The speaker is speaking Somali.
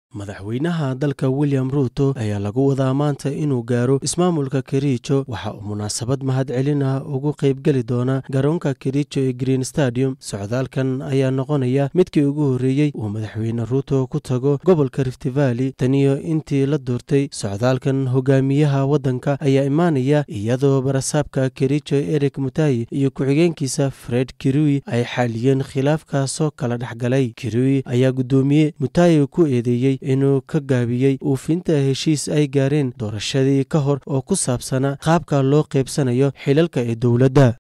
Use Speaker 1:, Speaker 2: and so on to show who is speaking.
Speaker 1: madaxweynaha dalka william ruuto ayaa lagu wadaa maanta inuu gaaro ismaamulka kericho waxa uu munaasabad mahadcelin ah ugu qaybgeli doona garoonka kericho ee green stadium socdaalkan ayaa noqonaya midkii ugu horreeyey uu madaxweyne ruuto ku tago gobolka rift valley taniyo intii la doortay socdaalkan hogaamiyaha waddanka ayaa imaanaya iyadoo barasaabka kericho eric mutayi iyo ku-xigeenkiisa fred kirui ay xaaliyeen khilaafkaasoo kala dhexgalay kirui ayaa guddoomiye mutayi ku eedeeyey inuu ka gaabiyey uufinta heshiis ay gaareen doorashadii ka hor oo ku saabsanaa qaabka loo qaybsanayo xilalka ee dowladda